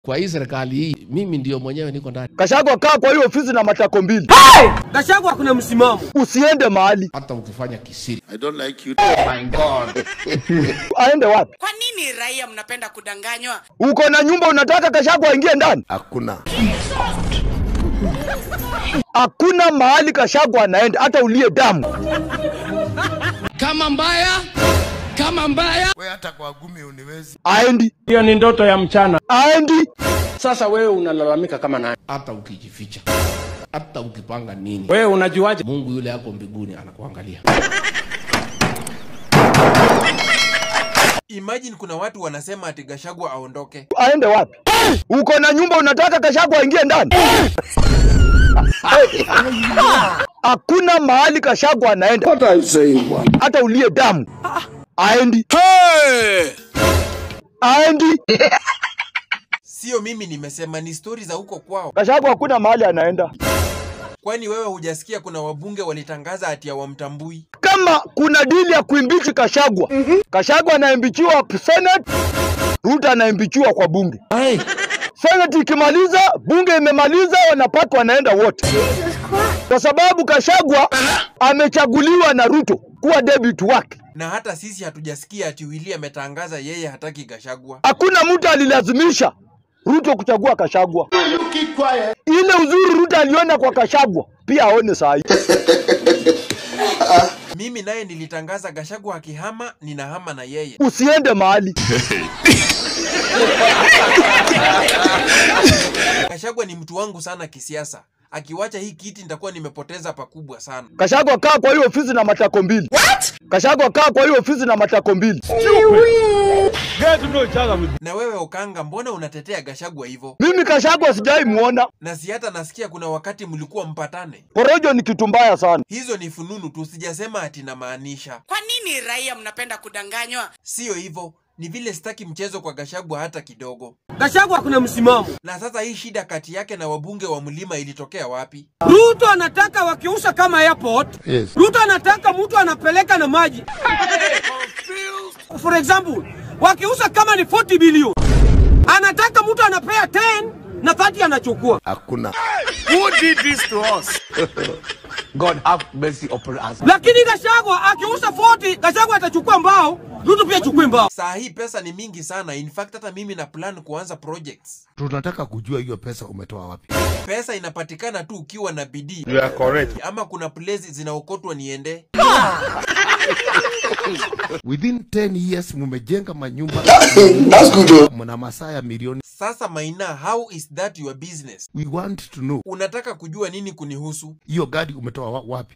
Kwa hii serikali hii mimi ndio mwenyewe niko ndani, Kashagwa, kaa kwa hiyo ofisi na matako mbili, Gachagua kuna msimamo. usiende mahali. hata ukifanya kisiri. I don't like you. Aende wapi? Kwa nini raia mnapenda kudanganywa? Uko na nyumba, unataka Kashagwa aingie ndani? Hakuna. Hakuna mahali Kashagwa anaenda, hata ulie damu. Kama mbaya, kama mbaya, We hata kwa gumi uniwezi. Aendi, Hiyo ni ndoto ya mchana. aendi. Sasa wewe unalalamika kama nani? hata ukijificha, hata ukipanga nini, Wewe unajuaje? Mungu yule ako mbinguni anakuangalia. Imagine kuna watu wanasema ati Gachagua aondoke. Aende wapi? Uko na nyumba, unataka Kashagwa aingie ndani? Hakuna mahali Kashagwa anaenda, hata ulie damu. Aendi, aendi. Sio mimi nimesema, ni stori za huko kwao. Kashagwa hakuna mahali anaenda. Kwani wewe hujasikia kuna wabunge walitangaza ati hawamtambui? Kama kuna dili ya kuimbichi Kashagwa, Kashagwa anaimbichiwa Senate, Ruto anaimbichiwa kwa bunge. Senate ikimaliza, bunge imemaliza, wanapata wanaenda wote, kwa sababu Kashagwa amechaguliwa na Ruto kuwa debut wake. Na hata sisi hatujasikia ati Willy ametangaza yeye hataki Gachagua. Hakuna mtu alilazimisha Ruto kuchagua Kashagwa. Ile uzuri Ruto aliona kwa Kashagwa pia aone saa hii. Mimi naye nilitangaza Gachagua akihama, ninahama na yeye. Usiende mahali. Gachagua ni mtu wangu sana kisiasa. Akiwacha hii kiti nitakuwa nimepoteza pakubwa sana. Kashagwa, kaa kwa hiyo ofisi na matako mbili. Kashagwa, kaa kwa hiyo ofisi na matako mbili. Na wewe Okanga, mbona unatetea Gachagua hivyo? Mimi Kashagwa sijai muona. Na si hata nasikia kuna wakati mlikuwa mpatane. Porojo ni kitu mbaya sana. Hizo ni fununu tu, sijasema ati namaanisha. Kwa nini raia mnapenda kudanganywa? Sio hivyo, ni vile sitaki mchezo kwa Gachagua hata kidogo. Gachagua kuna msimamo. Na sasa hii shida kati yake na wabunge wa mlima ilitokea wapi? Ruto anataka wakiusha kama airport. Yes. Ruto anataka mtu anapeleka na maji. For example, wakiusha kama ni 40 bilioni. Anataka mtu anapea 10 na 30 anachukua. Hakuna. Lakini Gachagua akiusha 40, Gachagua atachukua mbao, Ruto pia achukue mbao. Saa hii pesa ni mingi sana. In fact hata mimi na plan kuanza projects. Tunataka kujua hiyo pesa umetoa wapi. Pesa inapatikana tu ukiwa na bidii. You are correct. Ama kuna places zinaokotwa niende. Within 10 years mumejenga manyumba. Mna masaa ya milioni. Sasa Maina, how is that your business? We want to know. Unataka kujua nini kunihusu? Hiyo gari umetoa wa- wapi?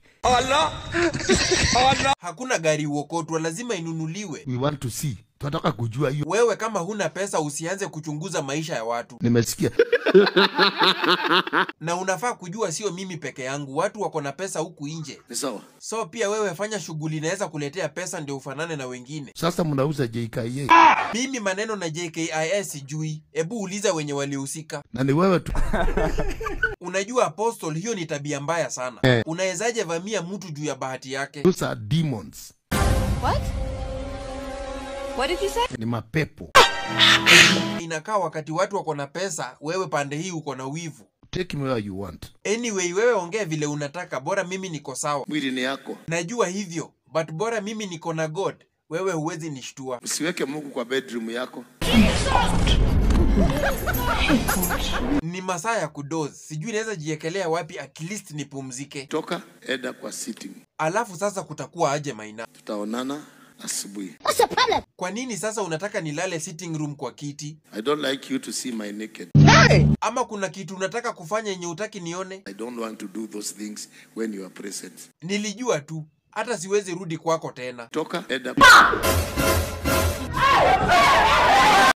Hakuna gari uokotwa, lazima inunuliwe. We want to see. Tunataka kujua hiyo. Wewe kama huna pesa usianze kuchunguza maisha ya watu, Nimesikia. na unafaa kujua sio mimi peke yangu, watu wako na pesa huku nje. Ni sawa. So pia wewe fanya shughuli inaweza kuletea pesa ndio ufanane na wengine. Sasa mnauza JKA. Mimi maneno na JKIS sijui, ebu uliza wenye walihusika. Na ni wewe tu. Unajua Apostle, hiyo ni tabia mbaya sana. Eh. Unawezaje vamia mtu juu ya bahati yake? Those are demons. What? What did you say? Ni mapepo. Inakaa wakati watu wako na pesa, wewe pande hii uko na wivu. Take me where you want. Anyway, wewe ongea vile unataka, bora mimi niko sawa. Mwili ni yako. Najua hivyo, but bora mimi niko na God, wewe huwezi nishtua. Usiweke Mungu kwa bedroom yako. Ni masaa ya kudoze, sijui naweza jiekelea wapi, at least nipumzike. Toka enda kwa sitting. Alafu sasa kutakuwa aje Maina? Tutaonana asubuhi. Kwa nini sasa unataka nilale sitting room kwa kiti? I don't like you to see my naked. Ama kuna kitu unataka kufanya yenye utaki nione? I don't want to do those things when you are present. Nilijua tu, hata siwezi rudi kwako tena. Toka enda